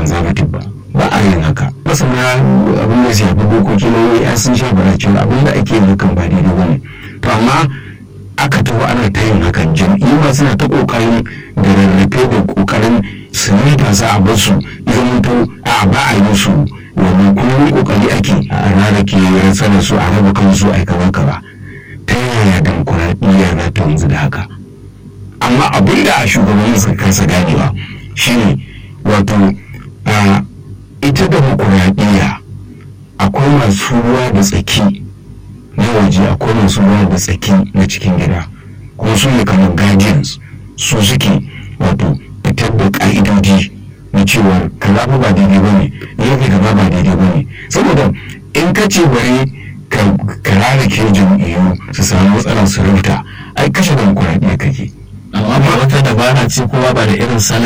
conservative ba ba a yin haka masana abin da shafi dokoki na ya sun sha bara cewa abin da ake yin hakan ba daidai ba ne to amma aka taho ana ta yin hakan jam'iyyu ma suna ta kokarin da rarrafe da kokarin su ne da za a bar su zama to a ba a yi su wani kuma kokari ake a rarrake rantsar su a raba kansu a kaza kaza ta yaya demokuraɗiyya za ta yanzu da haka amma abin da a shugabannin suka kasa ganewa shine wato a ita demokuraɗiyya akwai masu ruwa da tsaki na waje akwai masu ruwa da tsaki na cikin gida kuma su ne kamar guardians su suke wato fitar da ka'idoji na cewa kaza ba daidai ba ne yake gaba ba daidai ba ne saboda in ka ce bari ka rarrake jam'iyyu su samu matsalar su rubuta ai kashe demokuraɗiyya kake amma ba wata dabara ce kowa ba da irin salon